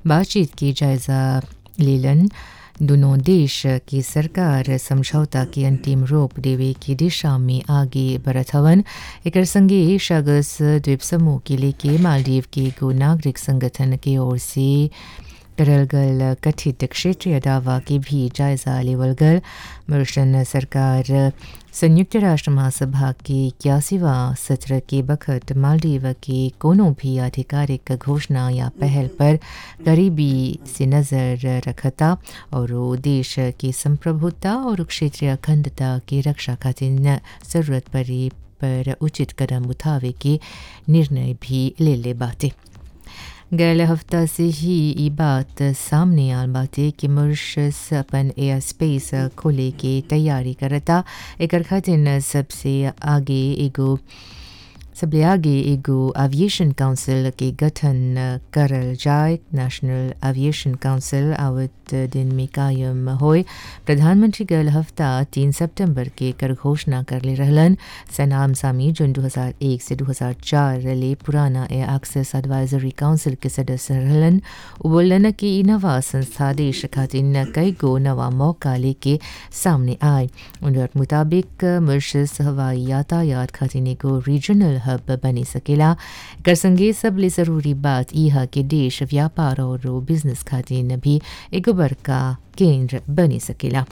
बातचीत की जायजा लेलन दोनों देश की सरकार समझौता के अंतिम रूप देवे की दिशा में आगे बढ़त हवन एकर संगे शगस द्वीप समूह के लेके मालदीव के एगो नागरिक संगठन के ओर से करल गल कथित क्षेत्रीय दावा के भी जायजा लेवल गल मॉरिशन सरकार संयुक्त राष्ट्र महासभा के इक्यासीवा सत्र के बखत मालदीव के कोनो भी आधिकारिक घोषणा या पहल पर गरीबी से नज़र रखता और वो देश की संप्रभुता और क्षेत्रीय अखंडता की रक्षा खातिर जरूरत पड़ी पर उचित कदम उठावे के निर्णय भी ले ले बाटे गैल हफ्ता से ही ये बात सामने आल बाटे कि मॉरिशस अपन एयर स्पेस खोले के तैयारी करता एकर खातिर सबसे आगे एगो सबले आगे एगो एविएशन काउंसिल के गठन करल जाए नेशनल एविएशन काउंसिल आवत दिन में कायम होए प्रधानमंत्री गल हफ्ता तीन सितंबर के कर घोषणा कर ले रहलन सनाम सामी जुन 2001 से 2004 ले पुराना एयर एक्सेस एडवाइजरी काउंसिल के सदस्य रहलन बोलन कि ई नवा संस्था देश खातिर कई गो नवा मौका लेके सामने आए उनके मुताबिक मॉरिशस हवाई यातायात खातिर एगो रीजनल हब बनी सकेला कर संगे सबले ज़रूरी बात यह कि देश व्यापार और बिजनेस खातिर भी एगो बड़का केंद्र बनी सकेला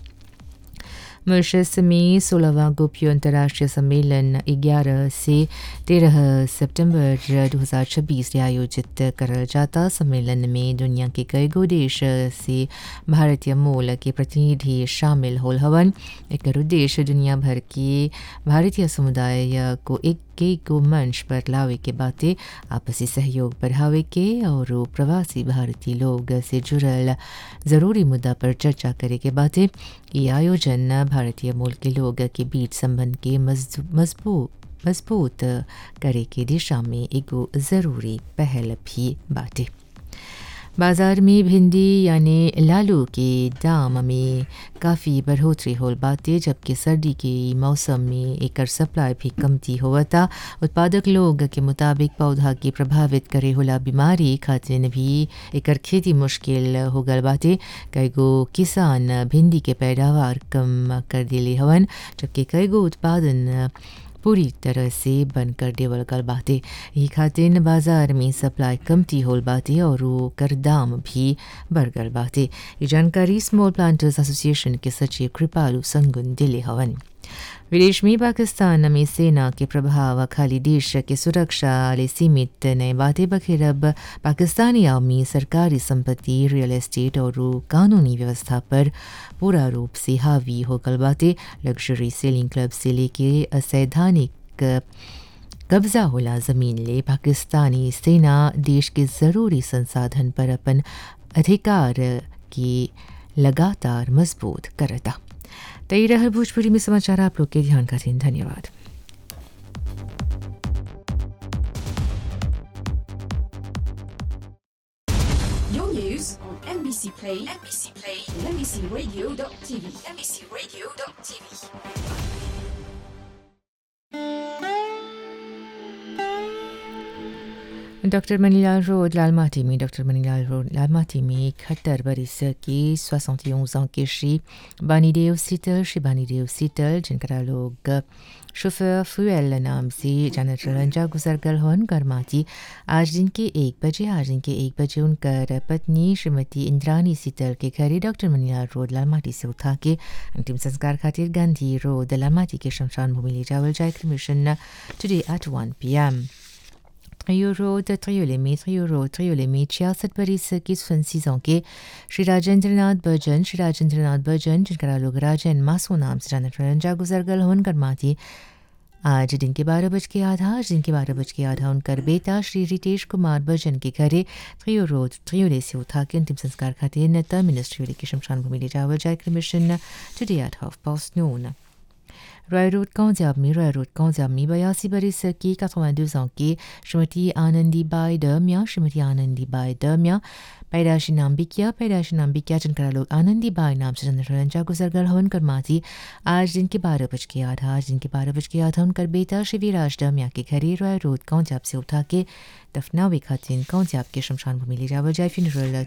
मॉरिशस में सोलहवा गोपियो अंतर्राष्ट्रीय सम्मेलन 11 से 13 सितंबर 2026 में आयोजित करल जाता सम्मेलन में दुनिया के कई गो देश से भारतीय मूल के प्रतिनिधि शामिल होल हवन एक उद्देश्य दुनिया भर के भारतीय समुदाय को एक के को मंच पर लावे के बातें आपसी सहयोग बढ़ावे के और प्रवासी भारतीय लोग से जुड़ल ज़रूरी मुद्दा पर चर्चा करे के बातें ये आयोजन भारतीय मूल के लोग के बीच संबंध के मजबूत मजबूत करे के दिशा में एगो ज़रूरी पहल भी बाटे बाज़ार में भिंडी यानी लालू के दाम में काफ़ी बढ़ोतरी होल बाटे जबकि सर्दी के मौसम में एकर सप्लाई भी कमती होवता उत्पादक लोग के मुताबिक पौधा के प्रभावित करे होला बीमारी खातिर भी एकर खेती मुश्किल हो गल बाटे कई गो किसान भिंडी के पैदावार कम कर दिले हवन जबकि कई गो उत्पादन पूरी तरह से बंद कर देवल गल बाटे यही खातिर बाजार में सप्लाई कमती होल बाटे और कर दाम भी बढ़ गल बाटे ये जानकारी स्मॉल प्लांटर्स एसोसिएशन के सचिव कृपालू संगुन दिले हवन विदेश में पाकिस्तान में सेना के प्रभाव खाली देश के सुरक्षा ले सीमित नए बातें बखेर अब पाकिस्तानी आवामी सरकारी संपत्ति रियल एस्टेट और कानूनी व्यवस्था पर पूरा रूप से हावी हो गल बातें लग्जरी सेलिंग क्लब से लेके असैद्धानिक कब्जा होला जमीन ले पाकिस्तानी सेना देश के ज़रूरी संसाधन पर अपन अधिकार की लगातार मजबूत करता तय रहा भोजपुरी में समाचार आप लोग के ध्यान का दिन धन्यवाद Your news on NBC Play, NBC Play, and NBCRadio.tv, NBCRadio.tv. Doctor Manilal road Lalmati में डॉक्टर मनीलाल रोड लालमाटी में इकहत्तर बरिस की सोixante ans के श्री बानीदेव सीतल श्री बानीदेव सीतल जिनका लोग शोफर फ्यूएल नाम से जानत रंजा गुजर गल हन गरमाती आज दिन के एक बजे आज दिन के एक बजे उनकर पत्नी श्रीमती इंद्रानी सीतल के घरे डॉक्टर मनीलाल रोड लालमाटी से उठा के अंतिम संस्कार खातिर गांधी रोड लालमाटी के शमशान भूमि ले जावल जाए mission today at one P M Trio Road, Triolémé, Trio Road, Triolémé, छियासठ बरिस की सौ ans के श्री राजेंद्र नाथ बर्जन श्री राजेंद्र नाथ बर्जन जिनका लोग राजन मासो नाम से जानत रंजा गुजर गल होन करमाती आज दिन के बारह बज के आधा आज दिन के बारह बज के आधा उनकर बेटा श्री रितेश कुमार बर्जन के घरे त्रियो रोड त्रियोले से उठा के अंतिम संस्कार खातिर नेता मिनिस्ट्री के शमशान भूमि ले जावल जाए mission today at half past noon Roy road काउंजाब में रॉय रोड काउंजाब में बयासी बरिस की 82 ans की श्रीमती आनंदी बाई दमिया श्रीमती आनंदी बाई दमिया पैदाशी नाम बिकिया पैदाशी नाम बिकिया जिनका लोग आनंदी बाई नाम से रंजा गुजर गल हवन कर माती आज दिन के बारह बज के आधा आज दिन के बारह बज के आधा उनकर बेटा शिविराज दमिया के घरे रॉय रोड काउंजाब से उठा के दफनावे खातिन काउंजाब के शमशान भूमि ले जावल जाए फिनरल